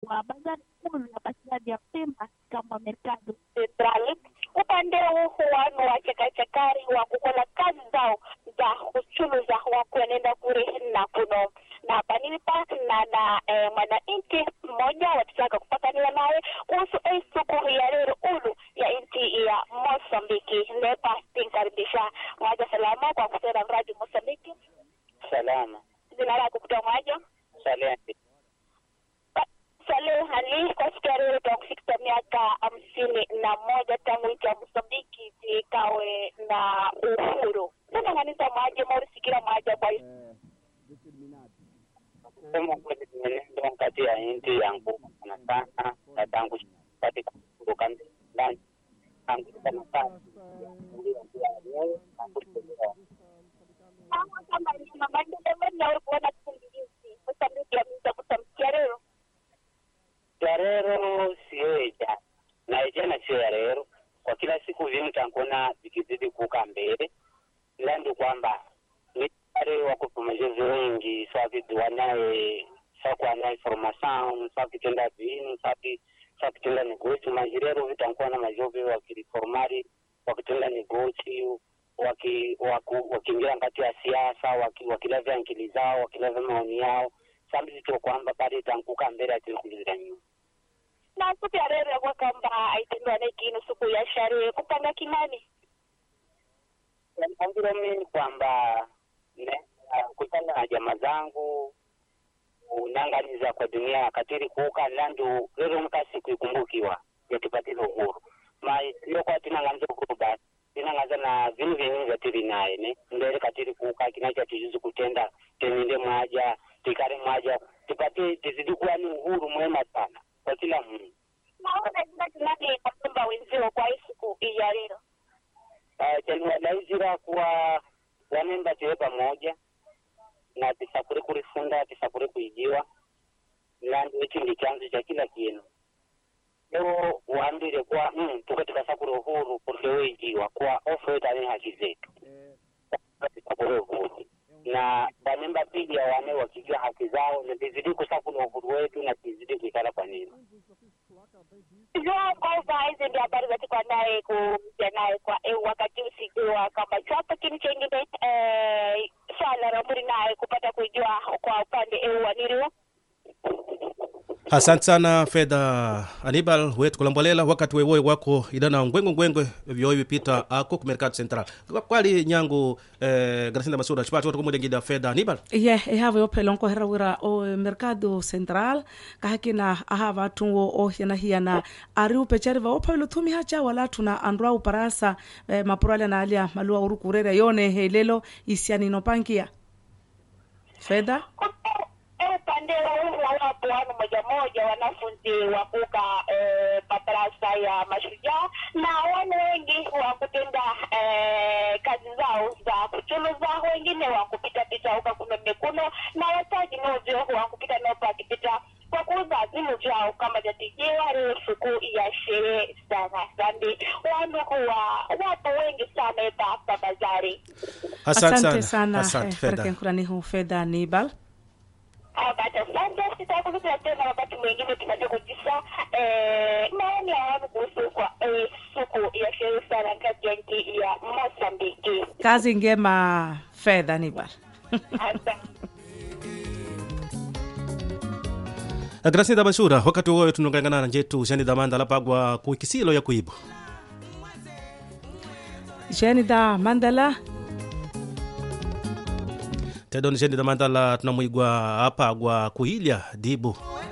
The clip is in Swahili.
wa bazari kuu ya Basidadi ya Pemba kama Mercado Central upande huu wanu wa chakachakari wa kukola kazi zao za uchuluza wa kuenenda kure na kuno na panilipa na na eh, mwananchi mmoja watutaka kupataniwa naye kuhusu hii siku ya leo ulu ya nchi ya Mosambiki nepa tinkaribisha mwaja salama kwa kusema mradi Mosambiki salama jina lako kutoa mwaja salenti Saleh Ali kwa siku ya leo tutakufikisha miaka hamsini na moja tangu nchi ya Mosambiki ikawe na uhuru. Sasa kanisa mwaje maurisikira mwaja kwa kusema kweli mwenendo kati ya nchi yangu sana sana na tangu katika kuruka ndani tangu sana sana kama ni maendeleo na wewe kuona kikundi hizi Mosambiki ameweza kutamkia leo ya rero siyoeja na ijana sio ya rero kwa kila siku vinhu tankona vikizidi kuka mbele ila ndi kwamba mitare wakupa mazoezi wengi savidiwa naye sakuwa na informação savitenda vinu savi savitenda negócio mas rero vitankona majovi wakiriformari wakitenda negócio waki, waku, wakiingia kati ya siasa waki, wakilavya akili zao wakilavya maoni yao sambi zito kwamba bado itankuka mbele atili kulizira nyuma na siku ya leo yakuwa kwamba aitendwa na kinu siku ya sherehe kupanga kinani ambiro mimi kwamba ne- kutana na jamaa zangu unanganiza kwa dunia katiri kuuka landu lero mkasi kuikumbukiwa yatipatile uhuru ma iyo kwa tinanganza uhuru basi tinanganza na vinu vyenyewe vyatiri naye ne mbele katiri kuuka kinacha tijuzi kutenda teninde mwaja tikare mwaja tipate tizidi kuwa ni uhuru mwema sana kwa kila mtu naona jina kinani kwamba wenzio kwa hii siku ya leo chaniwadaizira kuwa wanemba tiwe pamoja na tisakuri kurifunda tisakuri kuijiwa landu ichi ndi chanzo cha kila kinu leo waambile kuwa mm, tuke tikasakuri uhuru kurike weijiwa kuwa ofwetane haki zetu tisakuri uhuru na wanemba pija wane wakijua haki zao na tizidi kusakuri uhuru wetu na tizidi kuikala kwa nini Sijua kwamba hizi ndio habari za tuko naye kuja naye kwa eh, wakati usikiwa kwamba chapo kini chengine eh, swala la muri naye kupata kujua kwa upande eh, wa niliwa asante sana fedha anibal wetu kulambolela wakati wewoe wako idana ngwengwe ngwengwe vyoi vipita ako ku mercado central Kwa- kwali nyangu eh, gracinda masuda chipati watu kumudengida fedha anibal ye ehava yophelonko herawira o mercado central kahakina aha vatungo ohianahiyana ari upechariva ophavela thumiha cha wala thuna andu au parasa eh, mapurale na alia malua uru kurera yone helelo isianino pankia fedha upande huu wapo wanu moja moja wanafunzi wakuka eh, madarasa ya mashujaa na wanu wengi wa kutenda eh, kazi zao za kuchuluza wengine wa kupita pita huka kuno mekuno na wataji novyo wa kupita nopo akipita kwa kuuza vinu vyao kama jatijiwa leo siku ya sherehe sana sandi wanu huwa wapo wengi sana hapa bazari asante sana asante eh, fedha parakenkuranihu fedha nibal Basi asante, sitakuletea tena wakati mwingine tupate kujisa eh, maoni ya watu kuhusu kwa eh, siku ya sherehe sana kati ya nchi ya Mosambiki. kazi ngema fedha nibal Asante. gracinda masuda wakati wewoe tunongangana na njetu jani dhamanda lapagwa ku kisilo ya kuibo jeni da mandala tedoni jeni dhamandala tunamwigwa apagwa kuilya dibu